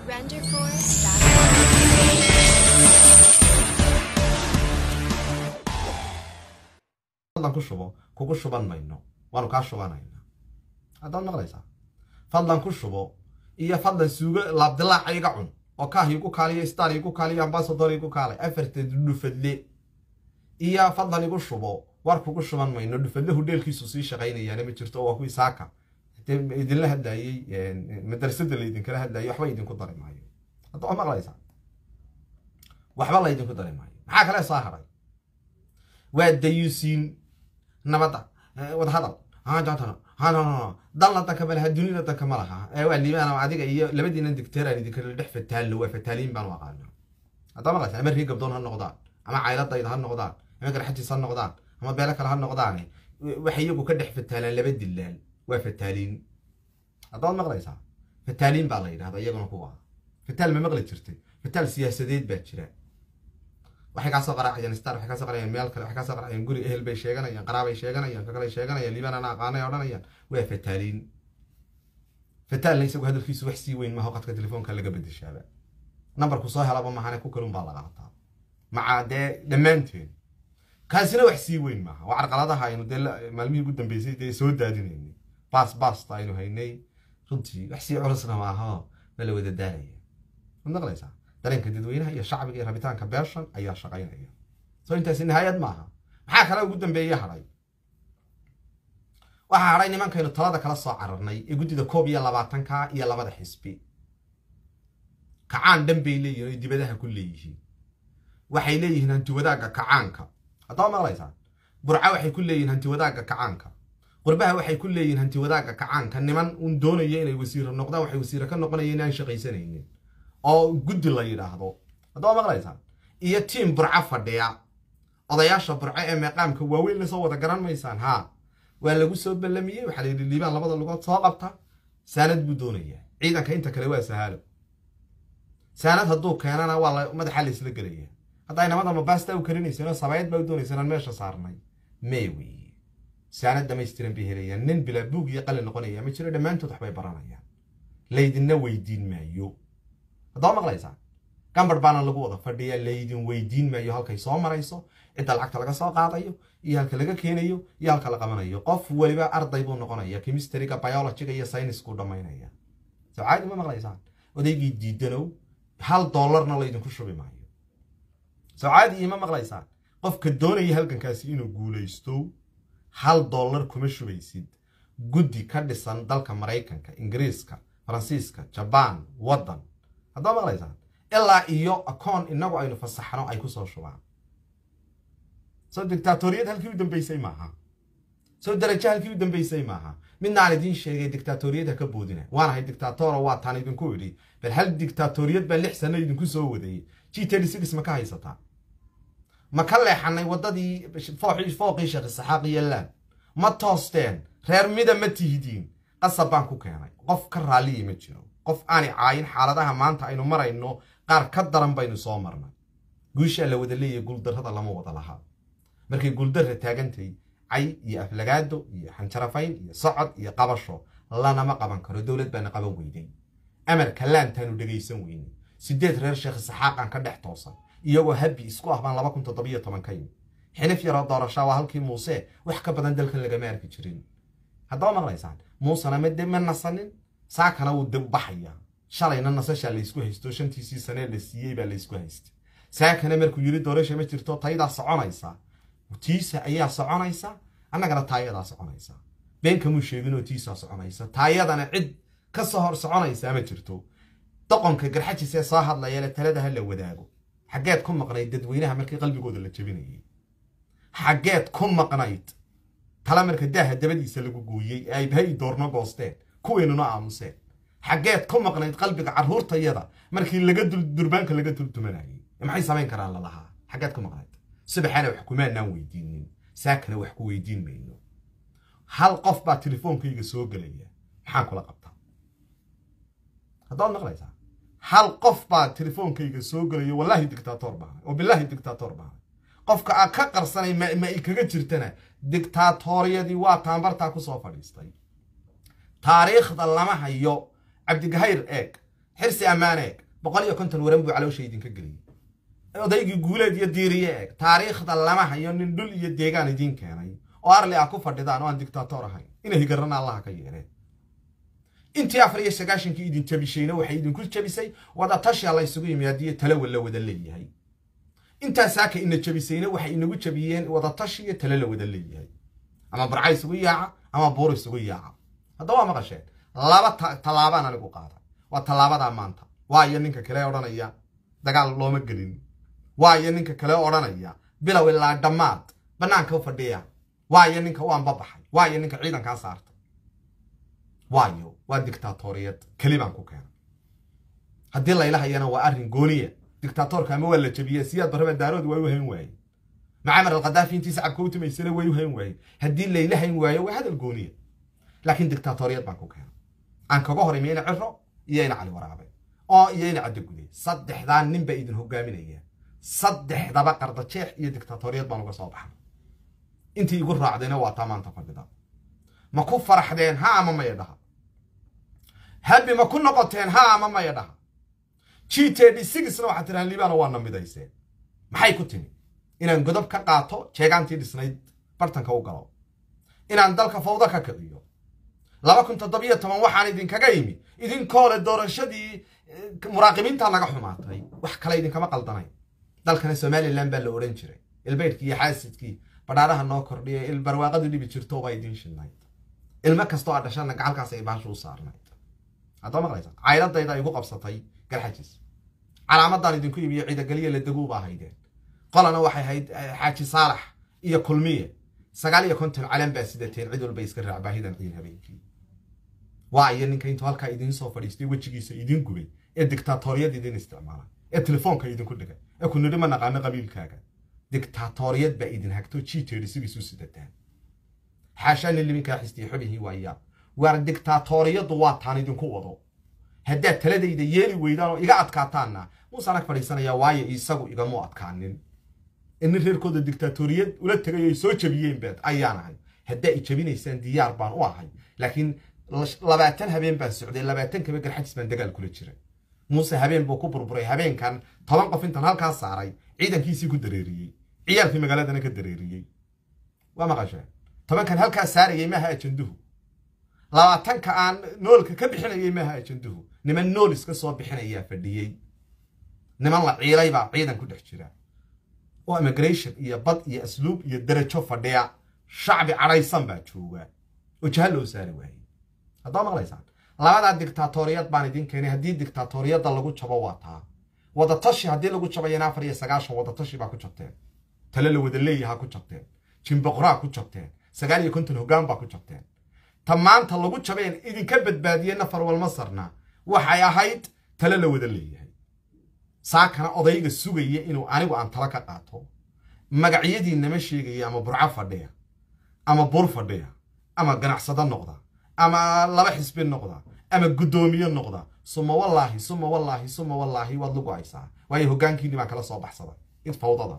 fadlan ku shubo kugu shuban mayno waanu kaa shubanayna haddaad maqlaysaa fadlan ku shubo iyo fadlan suugo laabdilaaca iga cun oo kaah igu kaaliyo star igu kaaliyo ambasador igu kaalay afarteed dhufadle iyo fadlan igu shubo war kugu shuban mayno dhufadle hudheelkiisu sii shaqaynayaana ma jirto waa kuwii saaka idinla hadlayey madrasada laydinkala hadlayay waxba idinku dari maayo hadda waa maqlaysaa waxba laydinku dari maayo maxaa kale soo haray waa dayuusiin nabadda wadahadal dalna danka ma laha dunida danka ma laha waa liibaan adiga iyo labadiina digteeraan idinkala dhex fataallo waa fataaliin baan u aqaana haddaa maqlaysa ama rii gabdoon ha noqdaan ama cayladayda ha noqdaan ama garxajis ha noqdaan ama beelo kale ha noqdaane waxay iyagu ka dhex fataalaan laba dilaal waa fataaliin haddaad maqlaysaa fataaliin baa la yidhahda iyaguna kuwa fataal ma maqli jirtay fataal siyaasadeed baa jira waxay kaasoo qaraacayaan star waxay kaasoo qaracayaan meel kale waxay kaasoo qaracayaan guri ehel bay sheeganayaan qaraabay sheeganayaan kakale sheeganayaan liibaan ana aqaanay odhanayaan waa fataaliin fataalna isagu hadalkiisu wax sii weyn maaha qadka telefoonka laga bedeshaaba nambarku soo helaba mahane ku kalun baa la qaataa maca dee dhammaanteen kaasina wax sii weyn maaha waa carqaladaha aynu dee maalmihii ugu dambeysay dee soo daadinaynay baas baasta aynu haynay runtii wax sii culusna maaha ma la wada daalaya ma maqlaysaa dareenka dadweynaha iyo shacbiga iyo rabitaanka beeshan ayaa shaqaynaya soo intaasi nihaayad maaha maxaa kale ugu dambeeye hadhay waxaa hadhay nimankaynu talada kala soo cararnay ee guddida koob iyo labaatanka iyo labada xisbi kacaan dhan bay leeyihin oy dibadaha ku leeyihiin waxay leeyihiin hantiwadaagga kacaanka haddaba maqlaysaa burca waxay ku leeyihin hantiwadaagga kacaanka qurbaha waxay ku leeyihin hantiwadaagga kacaanka niman uun doonaya inay wasiiro noqdaan waxay wasiiro ka noqonayeen aan shaqaysanaynin oo guddi la yidhaahdo haddaba maqlaysaa iyo tiim burco fadhiya odayaasha burco ee meeqaamka waaweyn lasoo wada garan maysaan haa waa lagu soo ballamiyey waxaa layidhi liibaan labada lugood soo qabta saanad buu doonayaa ciidanka inta kale waa sahaalo saanad hadduu keenana waa madaxa laysla gelaya hadday namada mabaasta u karinayseenoo sabayd baa u doonayseen aan meesha saarnay mee weeye saanad dhamaystiran bay helayaan nin bilaa buug iyo qalin noqonaya ma jiro dhammaantood waxbay baranayaan laydinna weydiin maayo haddaba maqlaysaa gambar baana lagu wada fadhiya laydin weydiin maayo halkay soo marayso cidda lacagta laga soo qaadayo iyo halka laga keenayo iyo halka la qabanayo qof weliba arday buu noqonaya chemistryga biologyga iyo sayniskuu dhammaynaya soo caadi ma maqlaysaan odaygii diidanow hal dollarna laydinku shubi maayo soo caadi ima maqlaysaan qofka doonaya halgankaasi inuu guulaysto hal dollar kuma shubaysid guddi ka dhisan dalka maraykanka ingiriiska faransiiska jabaan waddan haddaa maqlaysaan ilaa iyo akoon inagu aynu fasaxno ay kusoo shubaan soo dictaatoriyad halkii u dambeysay maaha soo darajo halkii u dambeysay maaha midnaan idiin sheegay dictaatoriyad ka boodina waanahay dictaatoro waa taan idinku idhi bal hal dictaatoriyad baa lix sano idinku soo wadayay g thirty six ma ka haysataa ma ka leexanay waddadii fooqii sheekh isaxaaq iyo laan ma toosteen reer mida ma tihidiin qasab baan ku keenay qof ka raalliya ma jiro qof aanay caayin xaaladaha maanta aynu marayno qaar ka daran baynu soo marnay guushaa la wada leeyahay guuldarrada lama wada lahaa markay guuldarra taagantay cay iyo aflagaado iyo xanjarafayn iyo socod iyo qabasho lanama qaban karo dowlad baana qaban weyday amarka laantaanu dhegaysan weynay sideed reer sheekh isaxaaqan ka dhex toosan iyagoo habbi isku ah baan laba kun toddobiyo toban ka yimi xinif yaroo doorashaa waa halkii muuse wax ka badan dalkan lagama arki jirin haddaba maqlaysaan muusena made ma nasanin saakana wuu dib baxaya shalayna nasashaa laysku haysto shantiisii sanee la siiyey baa laysku haystay saakana markuu yiri doorasha ma jirto taydaa soconaysa tiisa ayaa soconaysa annagana taayadaa soconaysa been kamuu sheeginoo tiisaa soconaysa taayadana cid ka soo hor soconaysaa ma jirto doqonka garxajisee soo hadlayale talada ha la wadaago xaggeed ku maqnayd dadweynaha markii qalbigooda la jabinayay xaggeed ku maqnayd tala marka daaha dabadiisa lagu gooyey ee ay bahay doorno goosteen kuweynuna aamuseen xaggeed ku maqnayd qalbiga carruurtayada markii laga durbaanka laga duldumanayay maxay samayn karaan lalahaa xaggeed ku maqnayd subaxana wax kumaanaan weydiinin saakana wax ku weydiin mayno hal qof baa telefoonkayga soo gelaya maxaan kula qabtaa haddaad maqlaysaa hal qof baa telefoonkayga soo gelaya wallaahi dictator baana oo bilaahi dictator baana qofka aad ka qarsanay ma i kaga jirtana dictaatoriyadii waa taambartaa ku soo fadhiistay taariikhda lama hayo cabdigahayr eeg xirsi ammaane eg boqol iyo konton waran buu caloosha idinka geliyey odaygii guuleed iyo diiriye eg taariikhda lama hayo nin dhul iyo deegaan idiin keenay oo arli ah ku fadhidaan oo aan dictator ahayn inay higarana allaha ka yeereen intii afar iyo sagaashankii idin jabishayna waxay idinku jabisay wadatashiya la ysugu yimi haddii talo la wada leeyahay intaasaaka ina jabisayna waxay inagu jabiyeen wadatashi iyo talo la wada leeyahay ama barca isugu yaaca ama buur isugu yaaca hadda waa maqasheen laba tallaabaan anigu qaada waa tallaabadaa maanta waayo ninka kale odhanaya dagaal looma gelin waayo ninka kale odhanaya bilow ilaa dhammaad bannaanka u fadhiya waayo ninka u anbabaxay waayo ninka ciidankaa saarta waayo waa dictatoriyad keli baan ku keenay haddii laylahayana waa arrin gooniya dictatorka ama waa la jabiyey siyaad barraba daarood waa u hayn waaye macamar alkhadaafi intii sacabka u timaysana way u hayn waaye haddii layla hayn waayo waa hadal gooniya laakiin dictatoriyad baan ku keenay aan kaga hor imi ina ciro iyo ina cali waraabe oo iyo ina caddo guday saddexdaa nin baa idin hogaaminaya saddexdaba qardajeex iyo dictatoriyad baan uga soo baxnay intii igu raacdayna waa taa maanta fadhida ma ku faraxdeen ha ama maya dhaha habi ma ku noqoteen ha ama maya dhaha g td sixna waxaad tidhahaan liibana waa namidayseen maxay ku timi inaan godob ka qaato jeegaantii dhisnayd bartanka u galo inaan dalka fawdo ka kiciyo laba kun toddobiyo toban waxaan idinkaga yimi idinkoole doorashadii muraaqibiinta naga xumaatay wax kale idinkama qaldanayn dalkana somalilan baa la odhan jiray ilbeydhkii iyo xaasidkii badhaaraha noo kordhiya ilbarwaaqadu dhibi jirto baa idiin shidnayd ilmo kastoo aad dhashana gacalkaas ay baashu u saarnayd haddaa maqlaysa cayladayda igu qabsatay garxajis calaamadan idinku imiyo ciidageliya la deguu baa haydeen qolana waxay hayd xaaji saalax iyo kulmiye sagaal iyo konton calan baa sidateen cid walba iska raac baahidan ciin habeenkii waa iyo ninka intuu halkaa idiin soo fadhiistay wejigiisa idiin gubay ee dictatoriyad idin isticmaala ee telefoonka idinku dhigay ee ku nidhi ma naqaano qabiilkaaga dictatoriyad baa idin hagto g tedi sigiisu sidataan xaashaani liminkaa xistiya xubihii waayaa waar dictatoriyaddu waa taan idinku wado haddaad taladayda yeeli weydaan oo iga adkaataanna muusaan ag fadhiisanayaa waayo isagu igamu adkaanin inin reerkooda dictatoriyad ula tegay ay soo jabiyeen baad ayaan ahay haddaa i jabinaysaan diyaar baan u ahay laakiin labaatan habeen baan socday labaatan kaba garxajis baan dagaal kula jiray muuse habeen buu ku burburay habeenkan toban qof intan halkaa saaray ciidankiisii ku dareeriyey ciyaalkii magaaladana ka dareeriyey waa maqasheen tobankan halkaa saarayay maaha ajanduhu labaatanka aan noolka ka bixinayay maaha ajanduhu niman nool iska soo bixinayaa fadhiyey niman la ciilay baa ciidan ku dhex jira oo immigration iyo bad iyo asluub iyo darajo fadhiya shacbi cadhaysan baa jooga oo jaha loo saari waayey haddaa maqlaysaan labadaa dictatoriyad baan idin keenay haddii dictatoriyadda lagu jabo waa taa wadatashi haddii lagu jabayana afar iyo sagaashan wadatashi baa ku jabteen tale la wada leeyahaa ku jabteen jimboqraa ku jabteen sagaal iyo konton hoggaan baa ku jabteen ta maanta lagu jabeen idinka badbaadiyey nafar walmasarna waxay ahayd tale la wada leeyahay saakana odayga sugaya inuu anigu aan tala ka qaato magacyadiinama sheegaya ama burco fadhiya ama buur fadhiya ama ganacsado noqda ama laba xisbi noqda ama guddoomiye noqda suma wallaahi suma wallaahi suma wallaahi waad lagu haysaa waayo hoggaankiinni baan kala soo baxsaday id fawdadan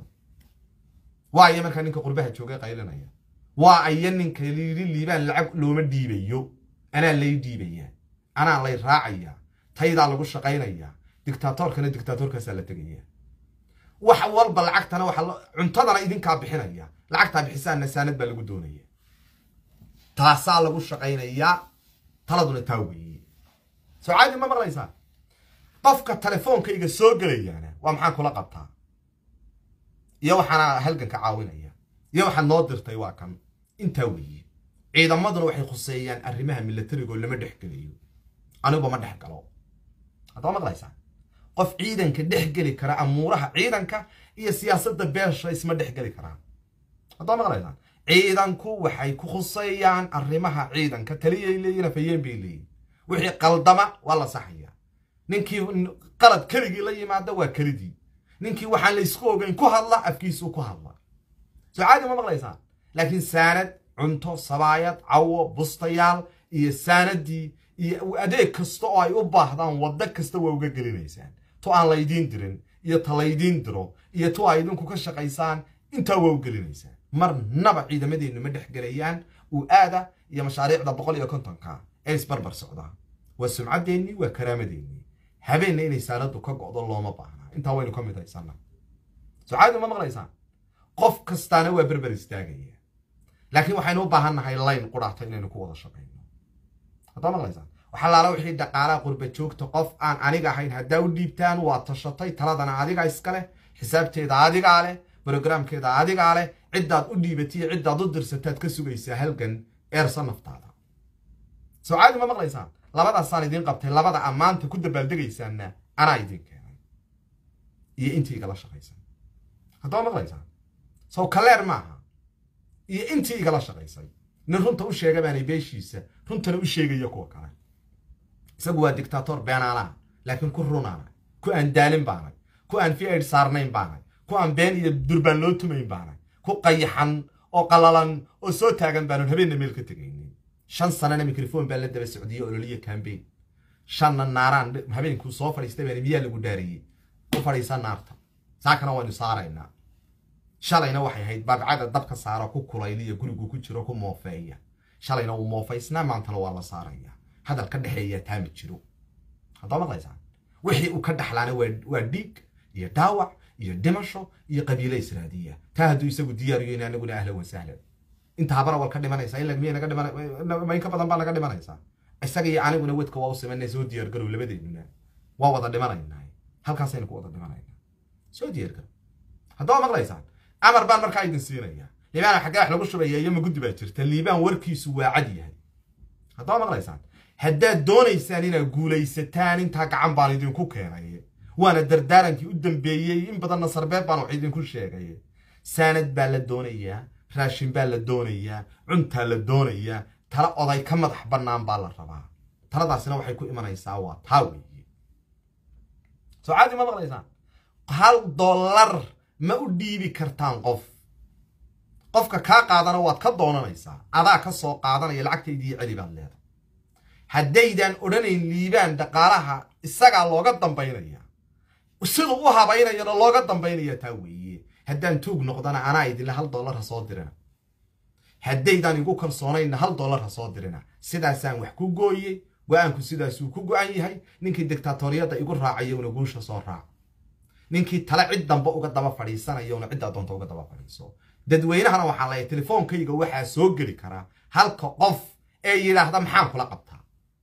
waa aya markaa ninka qurbaha joogay qaylinaya waa aya ninka liili liibaan lacag looma dhiibayo anaa lay dhiibaya anaa lay raacaya taydaa lagu shaqaynaya dictatorkana dictatorkaasaa la tegaya wax walba lacagtana waxa cuntadana idinkaa bixinaya lacagtaa bixisaan nasaanad baa lagu doonaya taasaa lagu shaqaynayaa taladuna taa weeye soo caadi ma maqlaysaa qofka telefoonkayga soo gelayaana waa maxaan kula qabtaa iyo waxaana halganka caawinaya iyo waxaad noo dirtay waa kan intaa weeye ciidamaduna waxay khuseeyaan arrimaha milatarigoo lama dhex gelayo aniguba ma dhex galo haddaa maqlaysaa qof ciidanka dhex geli kara amuuraha ciidanka iyo siyaasadda beesha isma dhex geli karaan haddaa maqlaysaa ciidanku waxay ku khuseeyaan arrimaha ciidanka taliyay leeyihin afayeen bay leeyihin wixii qaldama waa la saxaya ninkii qalad keligii la yimaada waa kelidii ninkii waxaan la isku ogeyn ku hadla afkiisuu ku hadla soo caadi ma maqlaysaan laakiin saanad cunto sabaayad cawo bustayaal iyo saanadii iyo adeeg kasta oo ay u baahdaan waddo kasta waa uga gelinaysaan tu aan laydiin dirin iyo ta laydiin diro iyo tu ay idinku ka shaqaysaan intaa waa u gelinaysaan marnaba ciidamadeennu ma dhex gelayaan uu aada iyo mashaariicda boqol iyo kontonka ee isbarbar socdaa waa sumcaddeenni waa karaamadeennii habeenna inay saanadu ka go'do looma baahna intaa waynu ka mid haysanaa socaadi ma maqlaysaan qof kastaana waa berber istaagaya laakiin waxaynu u baahan nahay layn qudhaata inaynu ku wada shaqayno haddaa maqlaysaan waxaa laala wixii dhaqaalaha qurba joogta qof aan aniga ahayn haddaa u dhiibtaan waa tashatay taladana adiga iska leh xisaabteeda adigaa leh brogramkeeda adigaa leh ciddaad u dhiibatiyo ciddaad u dirsataad ka sugaysaa halgan eersa naftaada soo caadi ma maqlaysaan labadaasaan idiin qabtay labada ammaanta ku dabaaldegaysaanna anaa idiin keenay iyo intii igala shaqaysan haddaba maqlaysaan sow kaleer maaha iyo intii igala shaqaysay nin runta u sheega baanay beeshiisa runtana u sheegaya kuwa kale isagu waa dictator beenaanaha laakiin ku runaanay ku aan daalin baanay ku aan fi aid saarnayn baanay ku aan been iyo durbaan loo tumayn baanay ku qayaxan oo qalalan oo soo taagan baanan habeenna meel ka tegaynin shan sanana mikrofon baa la daba socdiyey ololiya cambaign shanna naaraan habeenkuu soo fadhiistay baan miyaa lagu dhaariyey u fadhiisa naarta saakana waynu saaraynaa shalayna waxay ahayd baabcada dabka saara ku kulayliya gurigu ku jiro ku moofeeya shalayna wuu moofaysnaa maantana waa la saaraya hadal ka dhexeeya taami jiro haddaa maqlaysaan wixii uu ka dhaxlaana waa dhiig iyo dhaawac iyo dhimasho iyo qabiile israadiya taa hadduu isagu diyaariyo in anaguna ahlan wa sahlan inta habara wal ka dhimanaysaa in miya naga dhiman ka badan baa naga dhimanaysaa isaga iyo aniguna wedka waa u simanay soo diyaargarow labadeennuna waa wada dhimanaynaa halkaasaynu ku wada dhimanaynaa soo diyaargarow haddaba maqlaysaan amar baan markaa idin siinaya liibaan xaggee wax lagu shubaya iyo maguddi baa jirta liibaan warkiisu waa cad yahay haddaba maqlaysaan haddaad doonaysaan inaad guulaysataan intaa gacan baan idinku keenay waana dardaarankii u dambeeyey in badanna sarbeeb baan wax idinku sheegay saanad baa la doonayaa raashin baa la doonayaa cuntaa la doonayaa tala oday ka madax bannaan baa la rabaa taladaasina waxay ku imanaysaa waa taa weeye soo caadi ma maqlaysaan hal dollar ma u dhiibi kartaan qof qofka kaa qaadana waad ka doonanaysaa adaa ka soo qaadanaya lacagtaydii celi baad leedahay haddaydan odhanayn liibaan dhaqaalaha isagaa looga dambaynaya siduu u habaynayana looga dambaynaya taa weeye haddaan tuug noqdana anaa idinle hal dollar ha soo dirina haddaydaan igu kalsoonayna hal dollar ha soo dirina sidaasaan wax ku gooyey go-aanku sidaasuu ku go-an yahay ninkii dictatoriyadda igu raacayowna guusha soo raac ninkii tale cid dambe uga daba fadhiisanayowna ciddaa doonta uga daba fadhiiso dadweynahana waxaa laya telefoonkayga waxaa soo geli karaa halka qof ee yidhaahda maxaan kula qabtaa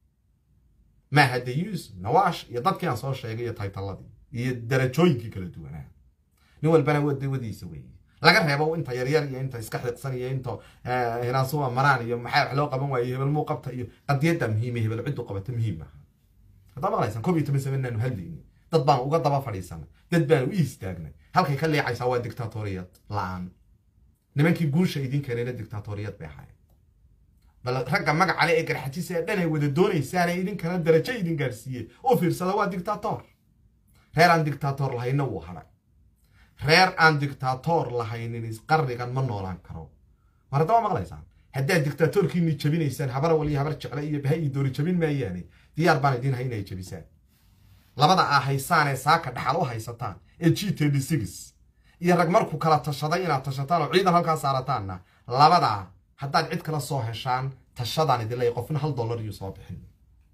mahadayus nawaash iyo dadkii aan soo sheegay iyo taytalladii iyo darajooyinkii kala duwanaa nin walbana wadawadiisa weeye laga reebo inta yaryar iyo inta iska xiiqsan iyo inta hinaasuwa maraan iyo maxaa wax loo qaban waaye hebel muu qabta iyo qadiyadda muhiime hebel ciddu qabata muhiim maaha haddaa maqlaysaan koob iyo toban samenaanu hadlayni dad baanu uga daba fadhiisanay dad baanu u istaagnay halkay ka leecaysaa waa dictatoriyad la-aan nimankii guusha idin keenayna dictatoriyad bay ahaayeen bal ragga magacale ee garxajisa ee dhan ay wada doonaysaane idinkana darajo idin gaadhsiiye u fiirsada waa dictator reer aan dictator lahayna wuu hadhay reer aan dictator lahaynin qarnigan ma noolaan karo mar haddaba maqlaysaan haddaad dictatorkiini jabinaysaan habar waliyo habar jecle iyo baha iyo doori jabin maayaane diyaar baan idiin hay inay jabisaan labada aa haysaanee saaka dhaxal u haysataan ee g thirty six iyo rag markuu kala tashaday inaad tashataan oo ciidan halkaa saarataanna labadaa haddaad cid kala soo heshaan tashadaan idin leeya qofna hal dollar iyuu soo bixin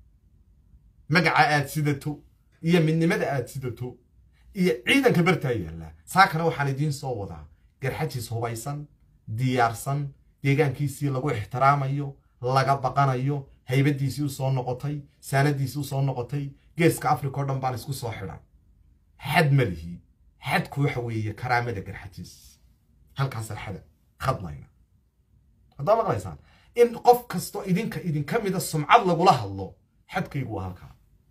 magaca aad sidato iyo midnimada aad sidato iyo ciidanka bartaa yaallaa saakana waxaan idiin soo wadaa garxajiis hubaysan diyaarsan deegaankiisii lagu ixtiraamayo laga baqanayo haybadiisii u soo noqotay saanadiisii u soo noqotay geeska africa o dhan baan isku soo xidhan xad ma lihi xadku waxa weeye karaamada garxajiis halkaasaan xada khadlayna haddaa maqlaysaan in qof kastoo idinka idinka mida sumcad lagula hadlo xadkaygu waa halkaa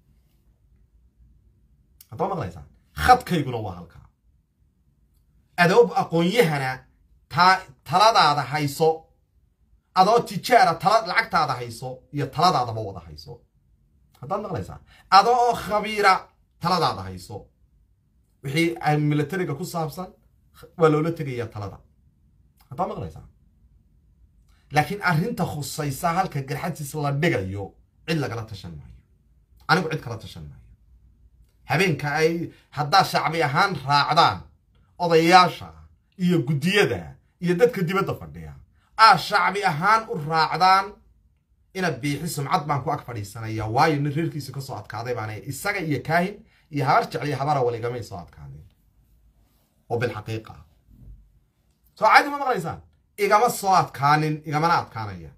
haddaa maqlaysaan khadkayguna waa halkaa adoob aqoon-yahana taa taladaada hayso adoo tijaara tala lacagtaada hayso iyo taladaadaba wada hayso haddaad maqlaysaa adoo khabiira taladaada hayso wixii militariga ku saabsan waa loola tegayaa talada haddaad maqlaysaa laakiin arrinta khusaysa halka garxadsiis la dhigayo cid lagala tashan maayo anigu cid kala tashan maayo habeenka ay haddaa shacbi ahaan raacdaan odayaasha iyo guddiyada iyo dadka dibadda fadhiya aa shacbi ahaan u raacdaan ina biixi sumcad baan ku ag fadhiisanaya waayo nin reerkiisa ka soo adkaaday baana isaga iyo kaahin iyo habar jecel iyo habara waligamay soo adkaadeen oo bilxaqiiqa ah soo caadi ma maqlaysaan igama soo adkaanin igamana adkaanaya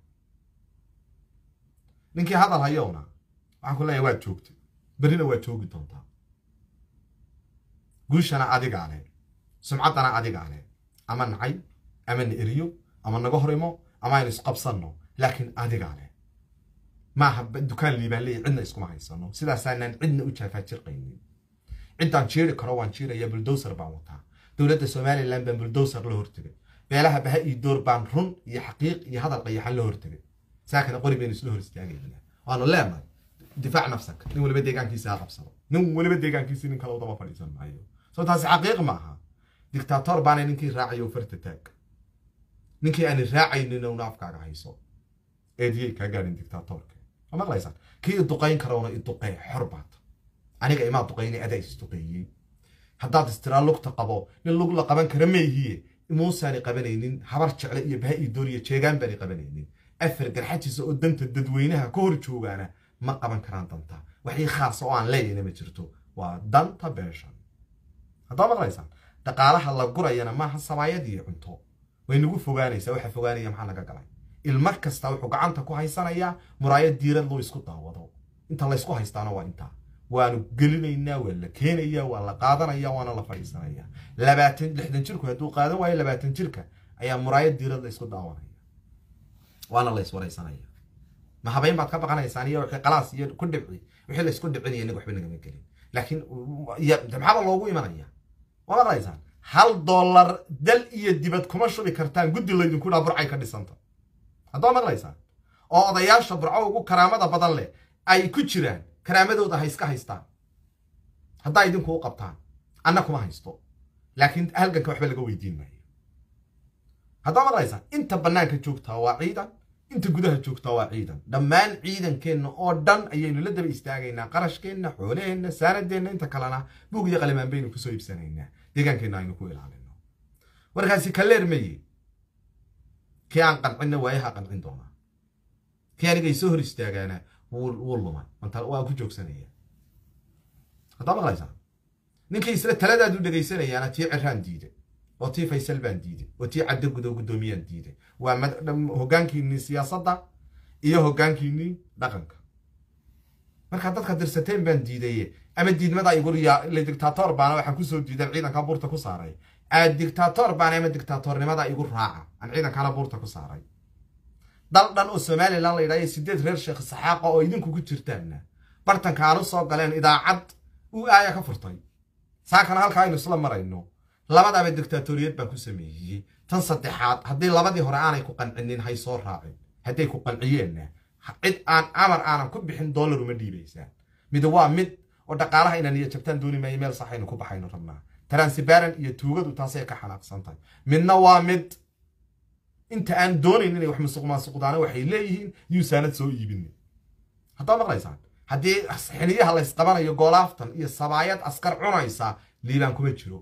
ninkii hadal hayowna waxaan ku leeyahay waad joogtay berrina waad joogi doontaa guushana adigaa leh sumcaddana adigaa leh ama nacay ama na eriyo ama naga horimo ama aynu isqabsanno laakiin adigaa leh maaha dukaan liibaan leeyahy cidna iskuma haysano sidaasaanaan cidna u jaafaajirqaynin ciddaan jiiri karo waan jiiraya buldowser baan wataa dowladda somalilan baan buldowser la hortegay beelaha baha iyo door baan run iyo xaqiiq iyo hadal qayaxan la hortegay saakana qori baynu isla hor istaagayna waanu leenahay difaac nafsaka nin waliba deegaankiisa ha qabsado nin waliba deegaankiisi nin kale udaba fadhiisan maayo soo taasi xaqiiq ma aha dictator baana ninkii raacayo farta taag ninkii aani raacaynin una afkaaga hayso eediyey kaa gaadhin dictatorka ma maqlaysaan kii iduqayn karowna iduqee xor baad aniga imaa duqaynay adaa isduqeeyey haddaad istiraa lugta qabo nin lug la qaban kara mayhiye muusaani qabanaynin habar jecle iyo baha iyo dooriya jeegaan baani qabanaynin afar garxajiisa oo danta dadweynaha ka hor joogaana ma qaban karaan danta waxii khaasa oo aan leeyahna ma jirto waa danta beeshan haddaa maqlaysaan dhaqaalaha la gurayana maaha sabaayad iyo cunto way nagu fogaanaysaa waxa fogaanaya maxaa naga galay ilma kasta wuxuu gacanta ku haysanayaa muraayad diirad loo isku daawado inta laysku haystaana waa intaa waanu gelinaynaa waa la keenayaa waa la qaadanaya waana la fadhiisanaya labaatan lixdan jirku hadduu qaadan waayo labaatan jirka ayaa muraayad diirad la isku daawanaya waana la iswaraysanaya ma habayn baad ka baqanaysaan iyo wixii qalaas iyo ku dhibci wixii la isku dhibcinaya inaga waxba nagama gelin laakiin maxaaba loogu imanaya ma maqlaysaan hal dollar dal iyo dibad kuma shubi kartaan guddi laydinku dhaa burcay ka dhisanta haddaa maqlaysaan oo odayaasha burco ugu karaamada badan leh ay ku jiraan karaamadooda ha iska haystaan haddaa idinku u qabtaan anna kuma haysto laakiin halganka waxba laga weydiin maayo haddaa maqlaysaan inta bannaanka joogtaa waa ciidan inta gudaha joogtaa waa ciidan dhammaan ciidankeenna oo dhan ayaynu la daba istaagaynaa qarashkeenna xoolaheenna saanadeenna inta kalena buug iyo qalimaan baynu kusoo iibsanaynaa deegaankeenna aynu ku ilaalino warkaasi kaleer maye kii aan qancinna waayaha qancin doonaa kii anigay soo hor istaagaana wuu lumay waa ku joogsanaya haddaa maqlaysaa ninkii isla taladaadu dhegaysanayaana tii ciraan diiday oo tii faysal baan diiday oo tii caddo gudo guddoomiyaan diiday waa hoggaankiinnii siyaasadda iyo hoggaankiinnii dhaqanka markaa dadka dirsateen baan diidaye ama diidmada igula dictator baana waxaan kusoo diidan ciidanka buurta ku saaray a dictator baana ama dictatornimada igu raaca aan ciidankana buurta ku saaray dal dhan oo somalilan la yidhahyo sideed reer sheekh saxaaqa oo idinku ku jirtaanna bartanka aan u soo galeen idaacad u aaya ka furtay saakana halkaa aynu isla marayno labadaaba dictatoriyad baan ku sameeyey tan saddexaad haddii labadii hore aanay ku qancinin hay soo raacin hadday ku qanciyeenna cid aan amar aanan ku bixin dollar uma dhiibaysaan mid waa mid oo dhaqaalaha inaan iyo jabtaan dooni maayo meel saxaynu ku baxayno rabnaa transibaran iyo tuugadu taasay ka xanaaqsan tahay midna waa mid inta aan doonayn inay wax musuq maasuqdaana waxay leeyihiin yuusaanad soo iibinin haddaa maqlaysaan haddii xiniyaha laysqabanayo goolaaftan iyo sabaayad askar cunaysa liibaan kuma jiro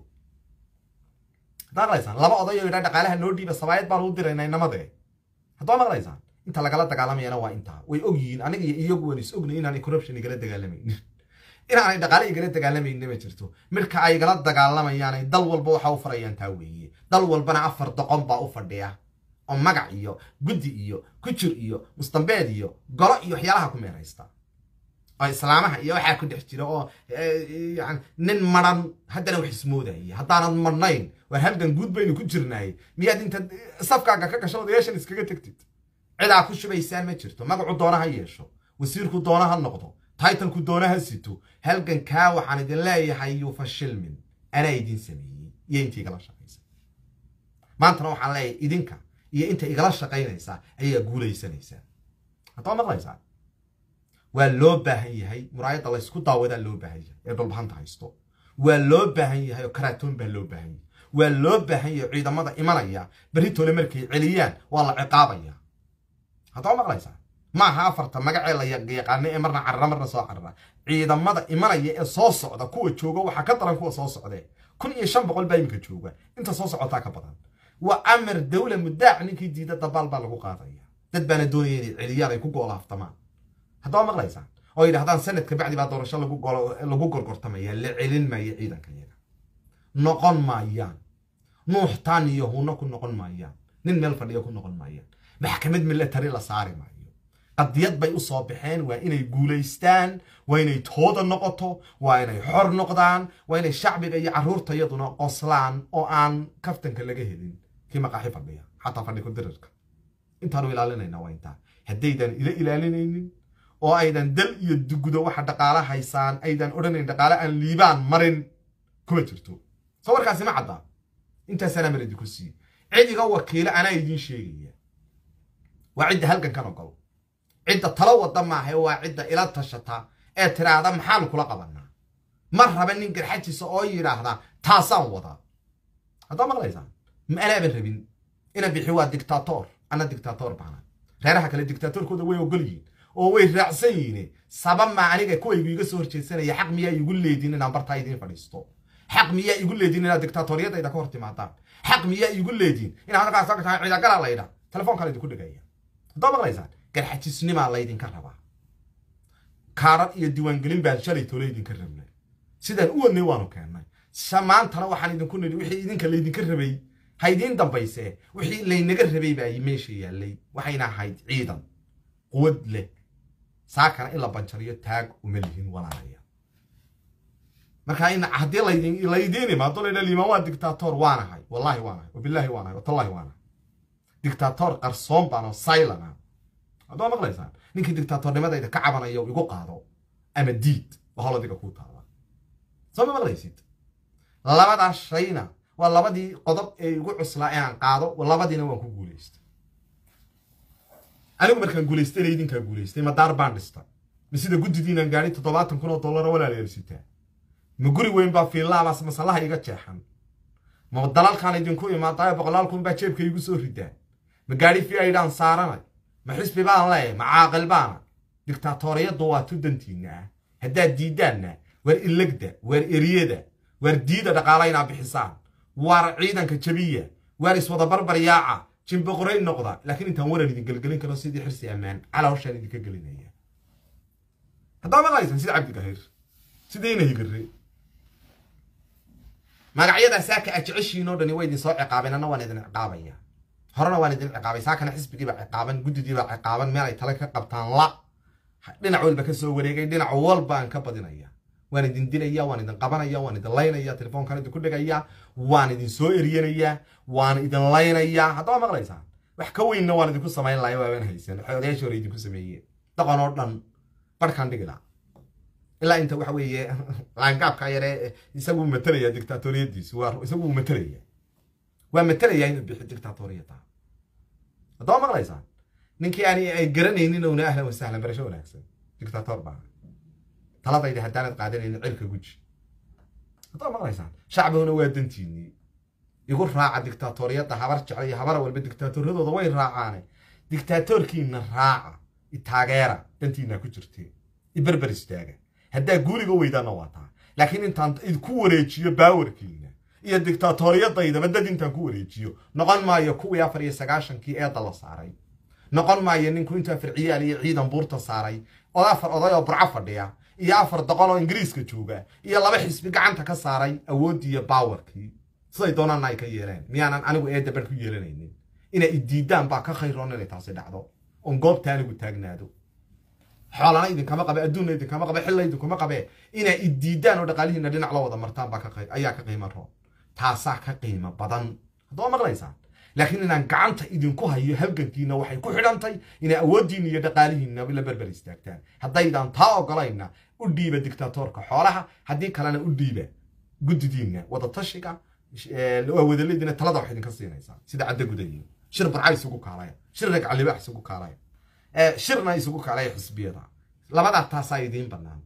haddaa maqlaysaan laba oday oo yidhaa dhaqaalaha noo dhiiba sabaayad baan u diraynaa inamadee haddaa maqlaysaan inta lagala dagaalamayana waa intaa way og yihiin aniga iyo iyagu waan is ognay inaanay corruption igala dagaalamaynin inaanay dhaqaale igala dagaalamaynin ma jirto midka ay igala dagaalamayaanay dal walba waxa u farayaan taa weeye dal walbana afar doqon baa u fadhiya oo magac iyo guddi iyo kujir iyo mustambeed iyo golo iyo waxyaalaha ku meeraysta oo islaamaha iyo waxaa ku dhex jira oo yani nin maran haddana wax ismoodaya haddaanad marnayn waar halgan guud baynu ku jirnaay miyaad inta safkaaga ka gasho odayaashan iskaga tegtid cidaa ku shubaysaan ma jirto magacu doona ha yeesho wasiirku doona ha noqdo taitalku doona ha sito halgankaa waxaan idin leeyahay yuu fashilmin anaa idin sameeyey iyo intii igala shaqaysa maantana waxaan leeyahay idinka iyo inta igala shaqaynaysaa ayaa guulaysanaysaa haddaba maqlaysaa waa loo baahan yahay muraayadda laysku daawadaa loo baahan yahay ee dhulbahanta haysto waa loo baahan yahay oo karaatoon baa loo baahan yahay waa loo baahan yahay ciidamada imanaya berritole markay celiyaan waa la ciqaabaya haddaba maqlaysaa maaha afarta magacee la yaqaano ee marna carara marna soo carara ciidamada imanaya ee soo socda kuwa jooga waxaa ka daran kuwa soo socdee kun iyo shan boqol baa iminka jooga inta soo socotaa ka badan waa amar dawla mudaac ninkii diida dabaal baa lagu qaadaya dad baana doonaya inay celiyaan ay ku goolaaftamaan haddaba maqlaysaan oo yidhahdaan sanadka bacdi baa doorasho lagu gorgortamaya la celin maayo ciidanka yaga noqon maayaan nuuxtaan iyo hunno ku noqon maayaan nin meel fadhiya ku noqon maayaan maxkamad milatari la saari maayo qadiyad bay u soo baxeen waa inay guulaystaan waa inay tooda noqoto waa inay xor noqdaan waa inay shacbiga iyo carruurta iyaduna qoslaan oo aan kaftanka laga helin kii maqaaxi fadhiya xataa fadhi ku dirirka intaanu ilaalinayna waa intaa haddaydan ila ilaalinaynin oo aydan dal iyo dugudo waxa dhaqaala haysaan aydan odhanayn dhaqaale aan liibaan marin kuma jirto soo warkaasi ma caddaa intaasanaa mar idinku siiye cidiga wakiilo anaa idiin sheegaya waa cidda halgankan ogol cidda talo wadda maaha waa cidda ila tashata ee tiraahda maxaanu kula qabanaa ma raba nin garxajiisa oo yidhaahda taasaan wadaa haddaa maqlaysaan ma anaaban rabin ina bixi waa dictator ana dictator baana reeraha kale dictatorkooda way ogol yihiin oo way raacsan yihiin saba maa aniga kuwaygu iga soo horjeedsanaya xaq miyaa igu leedin inaan bartaa idiin fadhiisto xaq miyaa igu leedin inaad dictatoriyadayda ka hor timaadaan xaq miyaa igu leedin inaad halkaas ka tahay ciidagala laydha telefoonkaa laydinku dhigaya haddaa maqlaysaan garxajisnimaa laydinka rabaa kaaran iyo diiwaangelin baan shalay tole idinka rabnay sidaan u wadnay waanu keennay maantana waxaan idinku nidhi wixii idinka laydinka rabay ha idiin dambayse wixii laynaga rabay baa meesha yaallay waxayna ahayd ciidan quwad leh saakana in la banjariyo taag uma lihin walaalaya marka in haddii laydin laydiin imaado laydha liimaan waa dictator waanahay wallahi waanahay wabilaahi waanahay watallahi waanahay dictator qarsoon baanoo silana haddaa maqlaysaan ninkii dictatornimadayda ka cabanayo igu qaado ama diid waa holadiga kuu taala soo ma maqlaysid labadaas shayna waa labadii qodob ee igu cuslaa inaan qaado labadiina waan ku guulaystay anigu markaan guulaystay ina idinkaa guulaystay ma daar baan dhista ma sida guddidiinaan gaadhi toddobaatan kun oo dollara walaalayaal sitaa ma guri weyn baa fiillaamaas masallaha iga jeexan ma dalalkaan idinku imaadaayo boqolaal kun baa jeebka igu soo ridaa ma gaadhi fi aydhaan saaranay ma xisbi baan leeyahay ma caaqil baana dictaatoriyaddu waa tudantiinna ah haddaad diiddaanna waar illegda waar eriyada waar diida dhaqaala inaa bixisaan waar ciidanka jabiya waar iswada barbaryaaca jimboqoray noqda laakiin intaan waran idin gelgelin karo sidii xirsi ammaan calaa hawshaan idinka gelinaya haddaa maqlaysan sida cabdigahir sidayna higare magacyadaa saaka a jeceshiin oo dhani waa idin soo ciqaabeen anna waan idin ciqaabaya horena waan idin ciqaabay saakana xisbigiibaa ciqaaban guddidiibaa ciqaaban meel ay tale ka qabtaan la dhinac walba ka soo wareegay dhinac walba aan ka badinaya waan idin dilaya waan idin qabanaya waan idin laynaya telefoonkan idinku dhigaya waan idin soo eryanaya waan idin laynaya haddaba maqlaysaan wax ka weynna waan idinku samayn laaya waabaan haysan odayaashii hore idinku sameeyeen dhaqan oo dhan barhkaan dhigi laha ilaa inta waxa weeye laangaabka yare isagu matalaya dictatoriyadiisu waa isagu matalaya waa matalaya inuu bixi dictatoriyada haddaba maqlaysaan ninkii aan ay garanaynin ouna ahlan wasahlan barasho wanaagsan dictator baa taladayda haddaanad qaadanaynin cirka guji haddaba maqlaysaan shacbiguna waa dantiinii igu raaca dictatoriyadda habar jecla iyo habara walba dictatoryadooda way raacaane dictatorkiina raaca itaageera dantiinaa ku jirteen iberber istaaga haddaa guuriga weydaanna waa taa laakiin intaan idku wareejiyo baawarkiina iyo dictatoriyadaydaba dad intaan ku wareejiyo noqon maayo kuwii afar iyo sagaashankii eedda la saaray noqon maayo ninku intuu afar ciyaal iyo ciidan buurta saaray oo afar oday oo burco fadhiya iyo afar doqon oo ingiriiska jooga iyo laba xisbi gacanta ka saaray awooddii iyo baawarkii siday doonaanna ay ka yeeleen miyaanan anigu eedda bar ku yeelanaynin inay idiidaan baa ka khayroon inay taasi dhacdo oon goobta anigu taagnaado xoolana idinkama qabe adduunna idinkama qabe xilla idinkuma qabe inay idiidaan oo dhaqaalihiina dhinac la wada martaan baa ayaa ka qiimo roon taasaa ka qiimo badan haddaba maqlaysaan laakiin inaan gacanta idinku hayo halgankiina waxay ku xidhantay inay awooddiina iyo dhaqaalihiina la berber istaagtaan haddaydaan taa ogolayna u dhiiba dictatorka xoolaha haddii kalena u dhiiba guddidiinna wadatashiga waa wadaladiina talada wax idinka siinaysaa sida cadda gudayiin shir barca isugu kaalaya shir ragcalibaax isugu kaalaya shirna isugu kaalaya xisbiyada labadaa taasaa idiin bannaan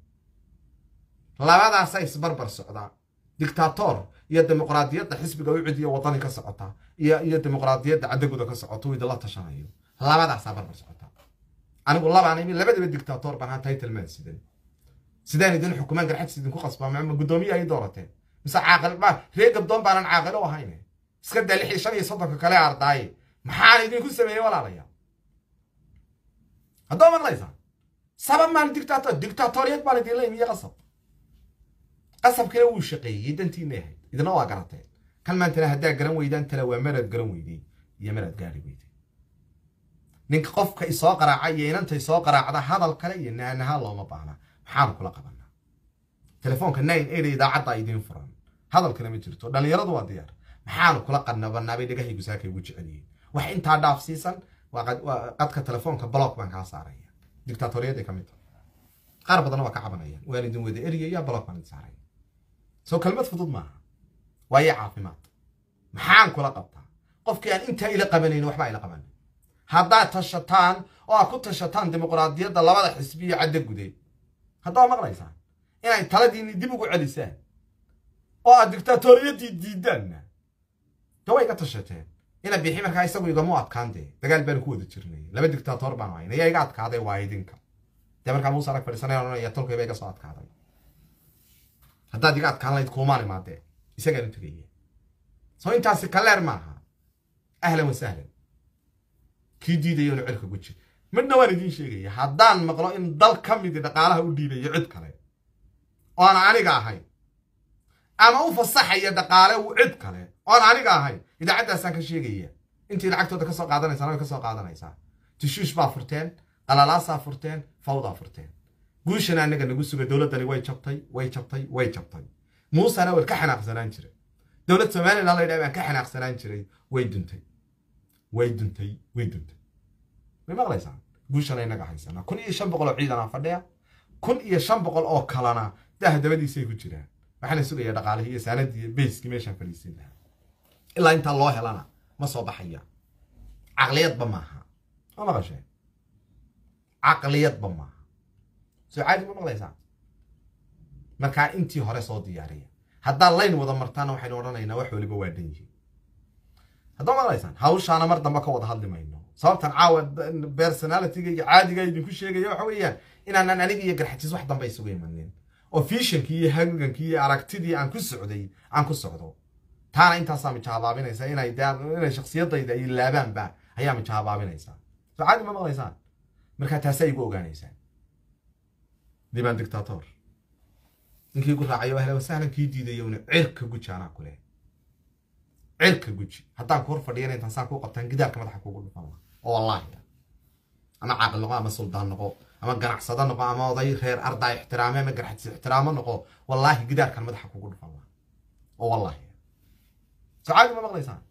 labadaasaa isbarbar socdaa dictator iyo dimuqraadiyadda xisbiga u cidiyo wadani ka socota iyo iyo dimuqraadiyadda caddaguda ka socoto uu idinla tashanayo labadaasaa barbar socota anigu labaan imi labadaba dictator baan haa title maan sidan sidaan idin xukumaan garxadis idinku qasbaa ma guddoomiye ay doorateen mise caaqil ma ree gabdoon baanan caaqilo u ahayn iska daa lix iyo shan iyo soddonka kale ardaaye maxaan idinku sameeyey walaalayaal haddoo maqlaysaan sabab maan dictator dictatoriyad baan idinla imiye qasab qasabkina wuu shaqeeyey dantiina ahayd idina waa garateen kan maantana haddaa garan weydaan tala waa maraad garan weydey iyo maraad gaari weydey ninka qofka isoo qaraaca iyo inanta isoo qaraacda hadal kale iyo naanaha looma baahna maxaanu kula qabanaa telefoonka nine eight idaacadda idiin furan hadal kale ma jirto dhallinyaradu waa diyaar maxaanu kula qadnabanaa bay dhagahaygu saakay ugu jecelyihiin wax intaa dhaafsiisan waa qadka telefoonka block baan kaa saaraya dictatoriyadday ka mid tahay qaar badanna waa ka cabanayaan waan idin wada eriyaya block baan idin saaraya soo kelmad fudud maaha waayo caafimaad maxaan kula qabtaa qofkii aan intaa ila qabanayn waxbaa ila qabanin haddaad tashataan oo aad ku tashataan dimuqraadiyadda labada xisbi iyo caddo gudeed haddaa maqlaysaan inay taladiinni dib ugu celisaan oo aad dictatoriyaddii diidaanna de way iga tashateen ina bixi markaa isagu igamu adkaan dee dagaal baanu ku wada jirnay laba dictator baanu hayna yaa iga adkaaday waa idinka dee markaa muuse arag fadhiisanaya odhanaya tolkayba iga soo adkaaday haddaad iga adkaan lahayd kuumaan imaadee isagaan u tegaya soo intaasi kaleer maaha ahlan wa sahlan kii diidaya inu cirka guji midna waan idiin sheegaya haddaan maqlo in dal ka midi dhaqaalaha u dhiibayo cid kale oon aniga ahayn ama u fasaxaya dhaqaale cid kale oon aniga ahayn idaacaddaasaan ka sheegaya intii lacagtooda ka soo qaadanaysaan way ka soo qaadanaysaa tishuush baa furteen qalalaasaa furteen fawdaa furteen guushana anaga nagu suga dowladdani way jabtay way jabtay way jabtay muusena waan ka xanaaqsanaan jiray dowlad somalilan la yidhaha baan ka xanaaqsanaan jiray way duntay way duntay way duntay way maqlaysaan guushana inaga haysanaa kun iyo shan boqol oo ciidanaa fadhiya kun iyo shan boqol oo kalena dah dabadiisay ku jiraan waxaana sugaya dhaqaalihii iyo saanadii iyo beyskii meeshaan fadhiisin lahaa ilaa intaa loo helana ma soo baxaya caqliyadba maaha ma maqasheen caqliyadba maaha soo caadi ma maqlaysaan markaa intii hore soo diyaariya haddaad layn wada martaana waxaynu odhanaynaa wax waliba waa dhan yihiin haddaa maqlaysaan hawshaana mar dambe ka wada hadli mayno sababtan caawa personalityga iyo caadiga idinku sheegaya waxa weeyaan inaanan aniga iyo garxatiis wax dambe isugu imanin oo fiishankii iyo hagankii iyo aragtidii aan ku socday aan ku socdo taana intaasaa mijahabaabinaysa inay inay shaksiyadayda iyo laabaanba ayaa mijahabaabinaysaa soo caadi ma maqlaysaan markaa taasaa igu ogaanaysaan dibaan dictator ninkii gu raacayo ahla wasahlan kii diidayo una cirka guji anaa ku leh cirka guji haddaan ku hor fadhiyana intaan saan kuu qabtaan gidaarka madaxa kugu dhufan la oo wallaahi ama caaqil noqo ama suldaan noqo ama ganacsado noqo ama oday reer ardaa ixtiraame ama garxadis ixtiraamo noqo wallaahi gidaarkan madaxa kugu dhufan la oo wallaahi sacaadi ma maqlaysaan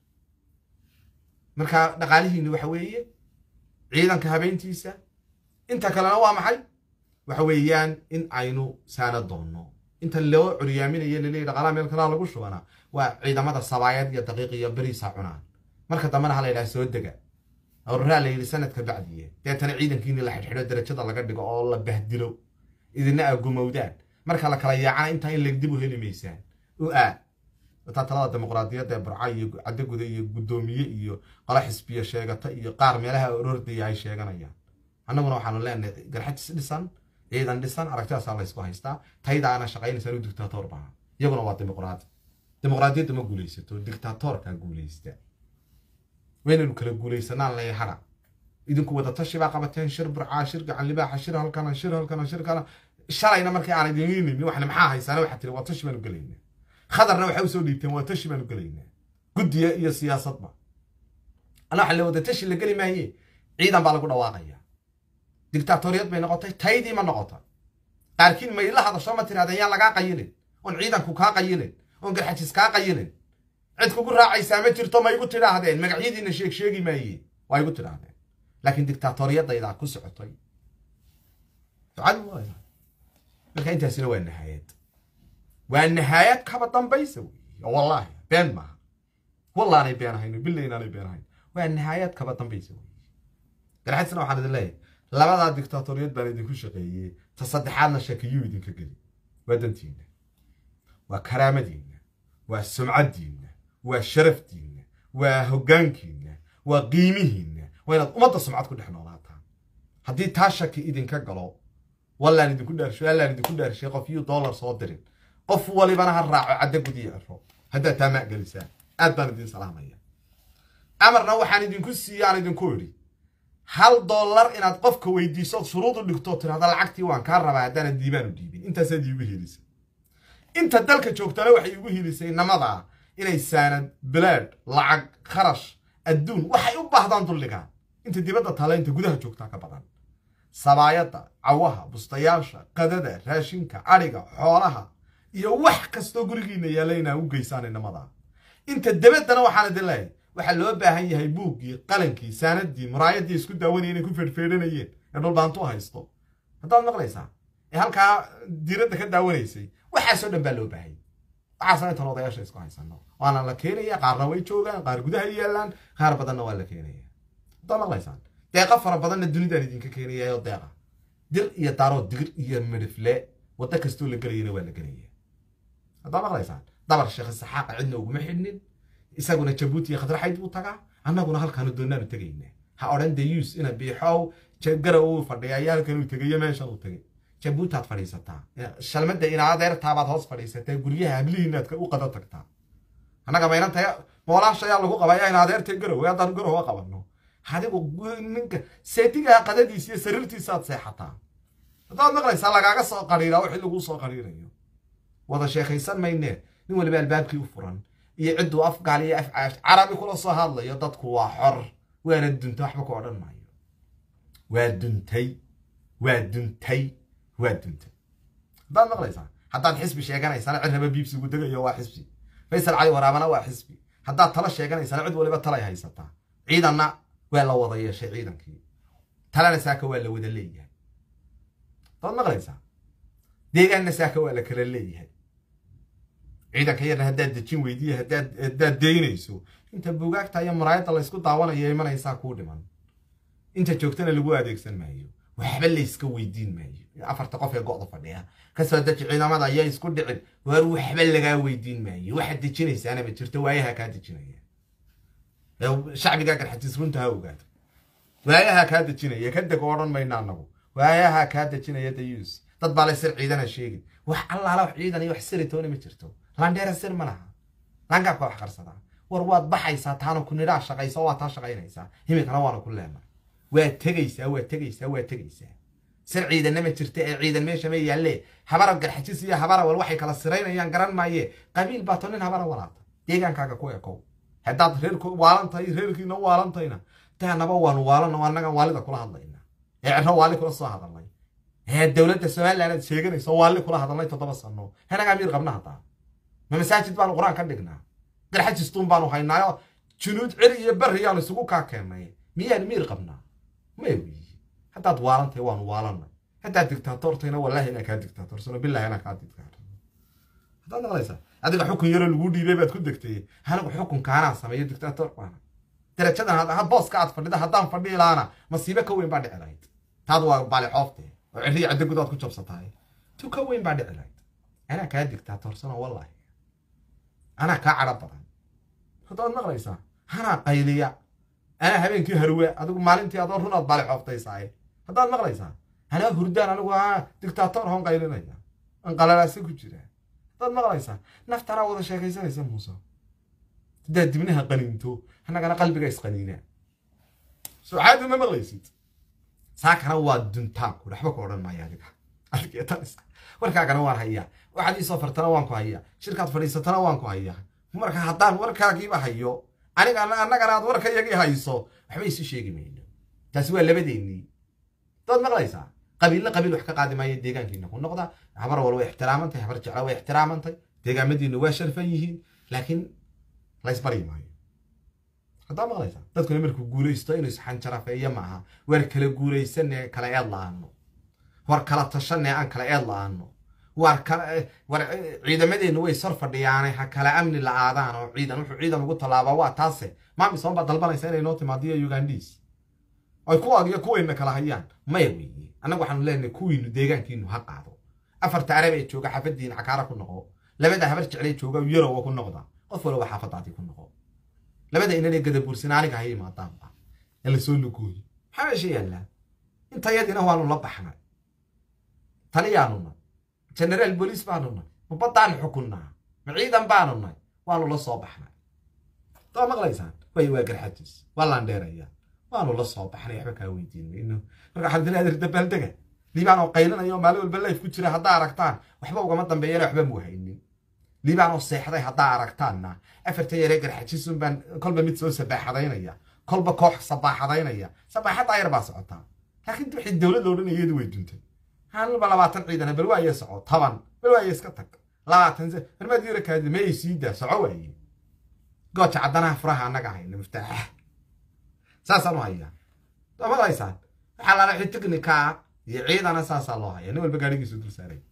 marka dhaqaalihiini waxa weeye ciidanka habeyntiisa inta kalena waa maxay waxa weeyaan in aynu saana doonno inta loo curyaaminayo laleeyahy dhaqaalaha meel kalaa lagu shubana waa ciidamada sabaayad iyo daqiiq iyo beriisa cunaan marka dambena ha la yidhaha soo dega awraraa la yidhi sanadka bacdiye deetana ciidankiini la xidhxidho darajada laga dhigo oo la bahdilo idina aa gumowdaan marka la kala yaacana intaa in legdib u heli maysaan u aa wataa talada dimuqraadiyadda ee burca iyo caddaguda iyo guddoomiye iyo qolo xisbiya sheegata iyo qaar meelaha orordaya ay sheeganayaan annaguna waxaanu leenahay garxajis dhisan ciidan dhisan aragtidaasaa laysku haystaa taydaana shaqaynaysaa u dictator baa iyaguna waa dimuqraadi dimuqraadiyadda ma guulaysato dictatorkaa guulaysta waynaynu kala guulaysanaan leeya hara idinku wadatashi baa qabateen shir burcaa shir gacan libaaxa shir halkana shir halkana shir kala shalayna markii aan idin iinin waxna maxaa haysaana waxaa tiri watashi baanu gelaynaa khadarna waxay usoo dhiibteen watashi baanu gelaynaa guddiya iyo siyaasadba ana waxa la wadatashi la geli maaye ciidan baa lagu dhawaaqaya dictatoriyad bay noqotay taydii ma noqotay qaarkiin ma ila hadasho ma tirahdeen yaan lagaa qayilin oon ciidanku kaa qayilin oon garxajis kaa qayilin cid kugu raacaysaa ma jirto ma igu tidhaahdeen magacyadiina sheeg sheegi maaye waa igu tidhaahdeen laakiin dictatoriyadaydaa ku socotay marka intaasina waa nahaayad waa nahaayad kaba dambaysa wey wallaahi been maaha wallaanay been ahayn billa inaanay been ahayn waa nahaayad kaba dambaysa wey garxajisna waxaan idin leeyahay labadaa dictatoriyad baan idinku shaqeeyey ta saddexaadna shakiyuu idinka geli waa dantiinna waa karaamadiinna waa sumcaddiinna waa sharafdiinna waa hoggaankiinna waa qiimihiinna waa inaad ummadda sumcad ku dhex noolaataan haddii taa shaki idinka galo wallaan idinku dhaarsho allaan idinku dhaarshay qof yuu dollar soo dirin qof walibana ha raaco cadda gudiyo ciro haddaad taa maaggelisaan aad baan idin salaamaya amarna waxaan idinku siiye aan idinku idhi hal dollar inaad qofka weydiisood shuruud u dhigto tirahda lacagtii waan kaa rabaa haddaana diibaan u dhiibin intaasaad iigu hilisay inta dalka joogtana waxay igu hilisay namadaa inay saanad bilaad lacag kharash adduun waxay u baahdaan dulligaan inta dibadda taala inta gudaha joogtaa ka badan sabaayadda cawaha bustayaasha qadada raashinka adhiga xoolaha iyo wax kastoo gurigiina yaalla inaa u geysaan inamadaa inta dabaddana waxaan idin leeyahay waxaa loo baahan yahay buuggii qalankii saanadii muraayadii isku daawanaya inay ku feedhfeedhanayeen ee dhulbaantu haysto haddaad maqlaysaa ee halkaa diiradda ka daawanaysay waxaasoo dhan baa loo baahayay waxaasna intan odayaasha isku haysano waana la keenaya qaarna way joogaan qaar gudaha yaallaan qaar badanna waa la keenaya haddaad maqlaysaan deeqa fara badanna dunidaan idinka keenaya oo deeqa dir iyo daaroo digir iyo midhifle waddo kastoo la gelayana waa la gelaya haddaad maqlaysaan dabar sheekh saxaaqa cidna uguma xidhnin isaguna jabuuti iyo khadraxayd buu tagaa annaguna halkaanu doonaanu tegayna ha odhan deyus ina biixow jagara uu fadhiya ayaa halkan uu tegayo meeshan uu tegay jabuutaad fadhiisataa shalmada ina adeertaabaad hoos fadhiisataa guryaha hablihiinaad u qada tagtaa annaga maynanta moolaashayaa lagu qabaya in adeertay garow haddaan garowa qabanno adigu ninka seetigaa qadadiisa iyo sariirtiisaaad seexataa haddaad maqlaysaa lagaaga soo qariiraa wixii laguu soo qariirayo wada sheekaysan maynee nin waliba albaabkii u furan iyo cidduu afgaal iyo afcaash carabi kula soo hadlayo dadku waa xor waana duntay waxba ku odhan maayo waa duntay waa duntay waa duntay haddaad maqlaysaa haddaad xisbi sheeganaysana cid raba biibsigu degayo waa xisbi faysal cali waraabana waa xisbi haddaad tala sheeganaysana cid waliba talay haysataa ciidanna waa la wada yeeshay ciidankii talana saaka waa la wada leeyahay haddaad maqlaysaa deegaanna saaka waa la kala leeyahay ciidanka yarna haddaad dejin weydiiya haddaad deynayso inta buugaagta iyo muraayadda laysku daawanayo imanaysaa kuu dhiman inta joogtana lagu adeegsan maayo waxba layska weydiin maayo afarta qof ee go'da fadhiya kasoo deji ciidamada ayaa isku dhicin waar waxba lagaa weydiin maayo waxaad dejinaysaana ma jirto waayaha kaa dejinaya shacbigaa garxatiis runta ha ogaato waayaha kaa dejinaya ka deg odhan mayna anagu waayaha kaa dejinaya dayus dad baa lay sir ciidana sheegin wax allaala wax ciidan iyo wax siritoona ma jirto landheera sir ma laha langaabka wax qarsadaa war waad baxaysaa taana ku nidhaa shaqaysa waa taa shaqaynaysaa himinkana waana ku leena waa tegaysaa waa tegaysaa waa tegaysaa sir ciidanna ma jirta ee ciidan meesha ma yaalle habara garxajis iyo habara wal waxay kala siraynayaan garan maaye qabiil baato nin habara walaata deegaankaaga ku ekow haddaad reerku waalantahay reerkiina waalantayna taanaba waanu waalana annagan waalida kula hadlayna ee cero waali kula soo hadalnay ee dowladda somaliland aad sheeganayso waali kula hadalnay toddoba sano hanagaa miir qabna haddaa ma masaajid baanu qur-aan ka dhignaa garxajistuun baanu haynaayo junuud ceri iyo berri yaanu isugu kaa keennay miyaan miir qabnaa may weyi haddaad waalantahay waanu waalanay haddaad digtaatortayna wallaahi inaa kaa digtaatorsano bilahi inaa kaa digtaator haddaad maqlaysaa adiga xukun yaroo lagu dhiibay baad ku degtay anigu xukunkaanaan sameeyo dictator baana darajadan had booska aad fadhida haddaan fadhihi lahaana masiibo ka weyn baa dhici lahayd taad waa baali xoofte oo cirriya cadda gudaad ku jabsatahay tu ka weyn baa dhici lahayd anaa kaa dictatorsano wallaahi anaa kaa cadho badan haddaad maqlaysaa anaa qayliya anaa habeenkii harwe adigu maalintii adoo runaad baali xooftaysaay haddaad maqlaysaa anaa hurdaan anigu aa dictator hoon qaylinaya an qalalaasa ku jira haddaad maqlaysaa naftanaa wada sheekaysanaysa muuse haddaad dibnaha qaniinto annagana qalbiga isqaniina sucaadu ma maqlaysid saakana waa duntaanku waxba ku odhan maayo adiga adigeetaniska warkaagana waan hayaa waxaad ii soo fartana waan ku hayaa shirkaad fadhiisatana waan ku hayaa marka haddaan warkaagiiba hayo aniga annagana aad warka yagii hayso waxba isu sheegi mayno taasi waa labadeennii haddaad maqlaysaa qabiilla qabiil wax ka qaadi maayo deegaankiina ku noqda habar wal way ixtiraamantahay habar jecla way ixtiraamantay deegaamadiina waa sharfan yihiin laakiin laysbaryi maayo haddaa maqlaysaa dadkuna markuu guulaysto inuu isxanjarafeeyo maaha war kala guulaysanee kala eed la-aano war kala tashanee aan kala eed la-aano war kala war ciidamadeennu way sor fadhiyaane ha kala amni la-aadaan oo ciidan wuxuu ciidan ugu tallaabaa waa taase maamisoon baa dalbanaysa inay noo timaadiyo ugandis ay kuwaag iyo kuwayna kala hayaan maya weeye annagu waxaanu leenahay kuwiinu deegaankiinu ha qaado afarta arab ee jooga xaafadiin cakaara ku noqo labada habar jeclay jooga yarowa ku noqda qof walba xaafadaadii ku noqo labada inanay gadabuursin aniga ha imaadaanba ee lasoo lugooyo maxaa meesha yaallaa intayadina waanu la baxnay taliyaanunay generaal booliis baanu nay ma baddaan xukunnaa ma ciidan baanu nay waanu la soo baxnay daa maqlaysaan way waa garxajis waa laandheeraya waanu la soo baxnay waxba kaa weydiin mayno marka waxaad leedahay dabaaldega liibaan oo qaylinaya oo maalin walba layf ku jira haddaa aragtaan waxba ugama dambeeyana waxba muu haynin liibaan oo seexday haddaa aragtaanna afarta yaree garxajisun baan kolba mid soo sabaaxadaynaya kolba koox sabaaxadaynaya sabaaxaddaa yar baa socotaa laakiin wixii dowlad la odhanaya iyadu way duntay halba labaatan ciidana bal waaye soco toban bal waaye iska tag labaatan marmaad yara kaadi mayay sii daa soco waaye gooja caddanaha furaha annaga hayna miftaaxa saasaan u hayaa damad haysaan waxaa lala wixii teknikaa iyo ciidana saasaa loo haya nin walba gaadhigiisu dul saaray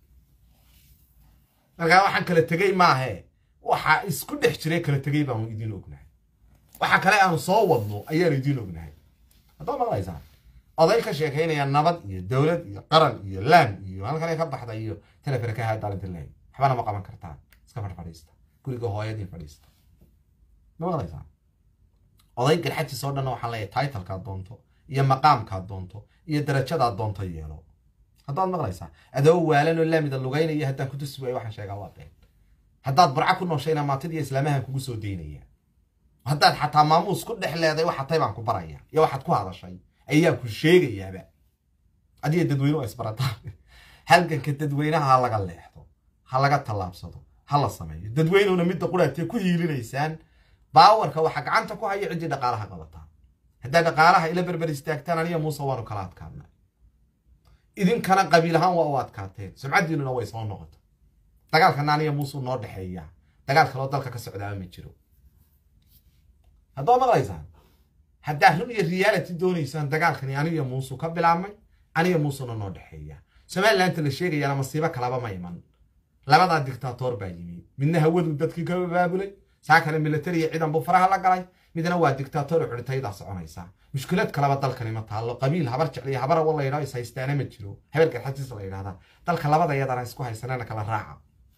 markaa waxaan kala tegey maahe waxaa isku dhex jiray kala tegey baanu idiin ognahay waxa kale aanu soo wadno ayaanu idiin ognahay haddaa maqlaysaan oday ka sheekaynaya nabad iyo dowlad iyo qaran iyo laan iyo halkale ka baxda iyo telefona ka haadaalinta lehay waxbana ma qaban kartaan iska fadh fadhiista guriga hooyadii fadhiista ma maqlaysaan oday garxajis oo dhanna waxaan leeyahay titlekaad doonto iyo maqaamkaad doonto iyo darajadaad doonto yeelo haddaad maqlaysaa adoo waalan oo laamida lugaynaya haddaan ku tusi waayo waxaan sheegaa waa been haddaad burca ku nooshayna maantida islaamahan kugu soo daynaya haddaad xataa maamuus ku dhex leeday waxa tay baan ku baraya iyo waxaad ku hadashay ayaa ku sheegayaaba adiga dadweyne waa isbarataan halganka dadweynaha ha laga leexdo ha laga tallaabsado ha la sameeyo dadweynuna midda quraatee ku hiilinaysaan baawarka waxa gacanta ku haya ciddii dhaqaalaha qabataa haddaa dhaqaalaha ila berber istaagtaan aniga muuse waanu kala adkaana idinkana qabiil ahaan waa u adkaateen sumcaddiinuna way soo noqota dagaalkana aniga muusuu noo dhexeeya dagaal kaloo dalka ka socdaama ma jiro haddaa maqlaysaan haddaa run iyo reality doonaysaan dagaalkani aniga muusuu ka bilaabmay aniga muusuna noo dhexeeya somalilandta la sheegayaana masiibo kalaba ma iman labadaa dictator baa yimi midna hawadu dadkii ka baabulay saa kale militariya ciidan buu faraha la galay midna waa dictator xudhitaydaa soconaysa mushkilad kaleba dalkani ma taallo qabiil habar jecliya habar awo la yidhao is haystaana ma jiro hebel garxatiis la yidhahdaa dalka labada yadana isku haysanana kala raaca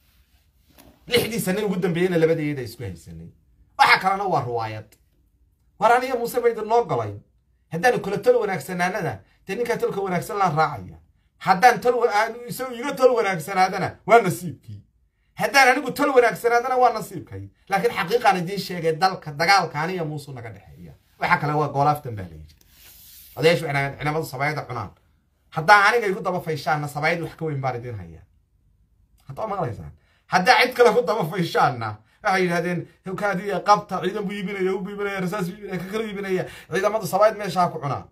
lixdii sane ugu dambeeyeyna labada yada isku haysanay waxa kalena waa ruwaayad war aniga muuse baydin noo golay haddaanu kala tol wanaagsanaanada dee ninkaa tolka wanaagsan laan raacaya haddaan tol isagu iga tol wanaagsanaadana waa nasiibkii haddaan anigu tol wanaagsanaadana waa nasiibkay laakiin xaqiiqaan idiin sheegay dalka dagaalka aniga muusuu naga dhexeeya waxa kale waa goolaaftan baa layidhi odayaashu cinamadu sabayada cunaan haddaa aniga igu daba fayshaanna sabayad wax ka weyn baan idiin hayaa haddaa maqlaysaan haddaa cid kale ku daba fayshaanna waxay yidhahdeen kaadiya qabta ciidan buu iibinaya u iibinaya rasaas buu iibinaya ka kala iibinaya ciidamadu sabayd meesha ha ku cunaa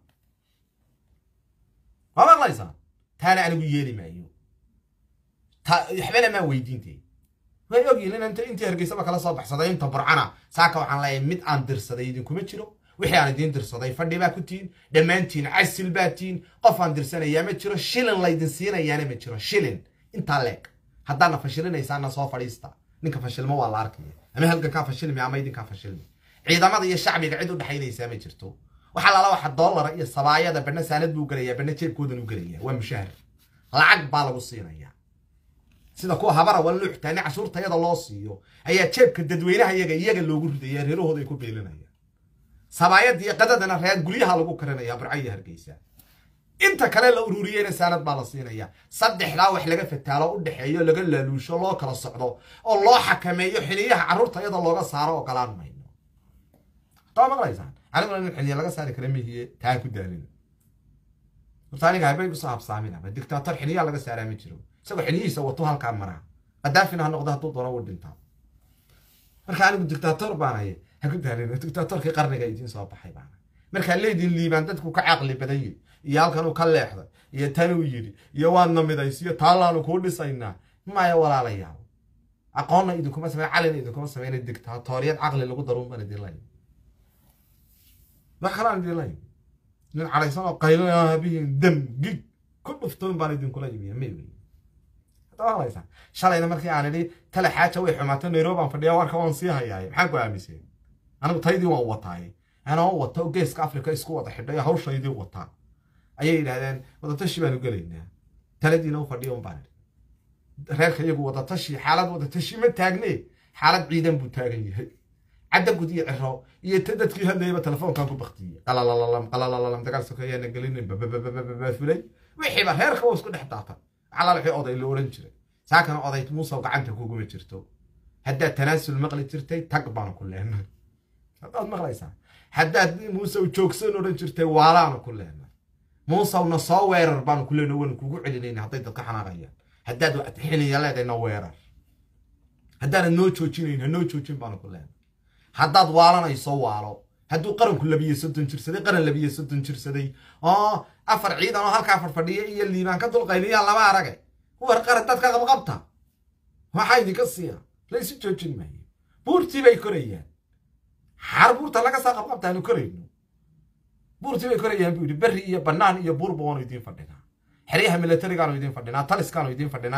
ma maqlaysaa taana anigu yeeli maayo waxbana maa weydiintay way ogyihin in inta intii hargeysaba kala soo baxsaday inta burcana saaka waxaan leeyahay mid aan dirsaday idinkuma jiro wixii aan idiin dirsaday fadhi baa ku tihin dhammaantiin casil baa tihin qof aan dirsanayaa ma jiro shilin laydin siinayaana ma jiro shilin intaa leeg haddaadna fashilinaysaana soo fadhiista ninka fashilmo waa la arkaya ama halgankaa fashilmi ama idinkaa fashilmi ciidamada iyo shacbiga cid u dhexaynaysaa ma jirto waxaa lala waxa doolara iyo sabaayada badhna saanad buu gelayaa badhna jeebkoodan u gelaya waa mushahar lacag baa lagu siinayaa sida kuwa habara waa luuxtaani cashuurtayada loo siiyo ayaa jeebka dadweynaha iyaga iyaga loogu ridaya reerahooda ay ku beelinayaan sabaayad iyo qadadana reer guryaha lagu karinaya burca iyo hargeysa inta kale la ururiyeyna saanad baa la siinaya saddexdaa wax laga fataalo u dhexeeyo laga laaluusho loo kala socdo oo loo xakameeyo xiliyaha carruurta iyada looga saaro ogolaan mayno hadaa maqlaysaan aniguna nin xiliya laga saari kara mihiye taa ku daalin horta aniga habay kusoo habsaaminaba dictator xiliyaa laga saaraa ma jiro isagoo xiliyihiisa wato halkaa maraa qadaafina ha noqdo hadduu doono u dhintaa marka anigu dictator baanaye ha ku daalin dictatorkii qarniga idiin soo baxay baana markaa leediin liibaan dadku ka caqli badanye iyo halkanuu ka leexday iyo tanuu yidhi iyo waadna midaysiyo taallaanu kuu dhisaynaa maya walaalayaal aqoonna idinkuma sameyn calina idinkuma sameyna dictatoriyad caqli lagu daruun baan idin layn wax kalaan idin layn nin cadhaysan oo qaylo habihiin dam gig ku dhuftoon baan idinkula yimiya may wey hadda shalayna markii aan idhi tale xaaja way xumaato nairobi aan fadhiya warka waan sii hayaaye maxaan ku aamiseen anigu taydii waan wataaye anoo wato geeska africa isku wada xidhay hawshaydii wataa ayay yidhaahdeen wadatashi baanu gelaynaa taladiina u fadhiya un baan idhi reerka iyagu wadatashi xaalad wadatashi ma taagne xaalad ciidan buu taagan yahay cadda gud iyo ciro iyo ta dadkii hadlayaba telefoonkan ku baktiyey qalalalam qalalalam dagaal sokeeyaana gelinin bababababafulay wixiiba reerka waa isku dhex daata calal wixii oday la odhan jiray saakana oday muusow gacanta kuguma jirto haddaad tanaasul maqli jirtay tag baanu ku leenay haddaad maqlaysaa haddaad muuse joogsan odhan jirtay waalaanu ku leenay muusewna soo weerar baanu ku leenay waanu kugu celinayna hadday dadka xanaaqayaan haddaad xiniya leedayna weerar haddaanad noo joojinayn ha noo joojin baanu ku leenay haddaad waalanayso waalo hadduu qaranku labiyo soddon jirsaday qaran labiyo soddon jirsaday oo afar ciidan oo halkaa farfadhiya iyo liibaan ka dulqayniyaa lama arage war qaran dadka qabqabta waxaa idinka siiya laysu joojin maayo buurtii bay korayaan xar buurta laga saa qabqabta aanu korayno buurtii bay korayaan buu yidhi berri iyo bannaan iyo buurba waanu idiin fadhinaa xeryaha milatarigaanu idiin fadhinaa taliskaanu idiin fadhinaa